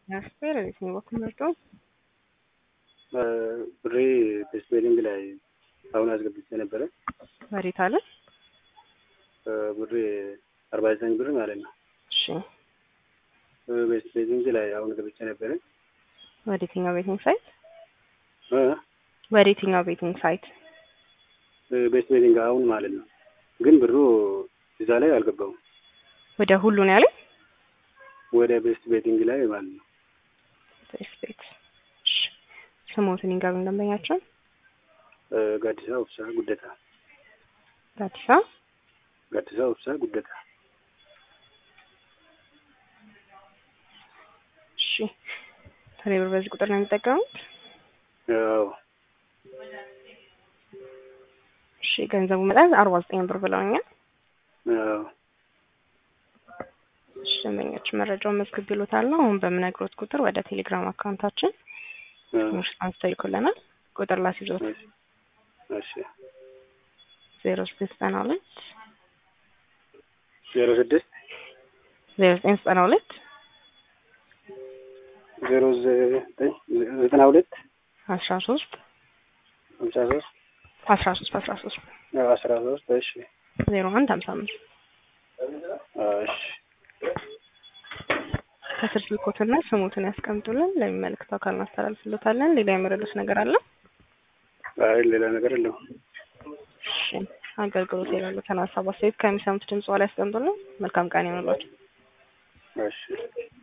ያስፔር የትኛው በኩል መርጦ ብሬ በስፔሊንግ ላይ አሁን አስገብቼ ነበረ። ወዴት አለ? ብሬ አርባ ዘጠኝ ብር ማለት ነው። እሺ በስፔሊንግ ላይ አሁን ገብቼ ነበረ። ወደ የትኛው ቤቲንግ ሳይት? እ ወደ የትኛው ቤቲንግ ሳይት? በስፔሊንግ አሁን ማለት ነው። ግን ብሩ እዛ ላይ አልገባውም። ወደ ሁሉ ነው ያለ ወደ ቤስት ቤቲንግ ላይ ማለት ነው። ቤስት ቤት። እሺ ስሞትን ይንገሩ ደንበኛቸው። ጋዲሳ ኡብሳ ጉደታ ጋዲሳ ጋዲሳ ኡብሳ ጉደታ። እሺ ቴሌብር በዚህ ቁጥር ነው የሚጠቀሙት? አዎ እሺ ገንዘቡ መጠን አርባ ዘጠኝ ብር ብለውኛል። አዎ እሺ ደንበኞች መረጃውን መዝግብ ይሉታል ነው። አሁን በምነግሮት ቁጥር ወደ ቴሌግራም አካውንታችን ትንሽ አንስተው ይልኩልናል። ቁጥር ላስይዞት እሺ ዜሮ ዘጠኝ ዘጠና ሁለት ዜሮ ስድስት ዜሮ ዘጠኝ ዘጠና ሁለት ዜሮ ዘጠኝ ዘጠና ሁለት አስራ ሶስት ሀምሳ ሶስት አስራ ሶስት አስራ ሶስት አስራ ሶስት እሺ ዜሮ አንድ ሀምሳ አምስት እሺ ከስር ስልኮትና ስሙትን ያስቀምጡልን። ለሚመለከተው አካል እናስተላልፍሎታለን። ሌላ የመረዱት ነገር አለ? አይ ሌላ ነገር የለውም። እሺ አገልግሎት የሌሉትን ሀሳብ አስተያየት ከሚሰሙት ድምጽ ላይ ያስቀምጡልን። መልካም ቀን ይሆንላችሁ። እሺ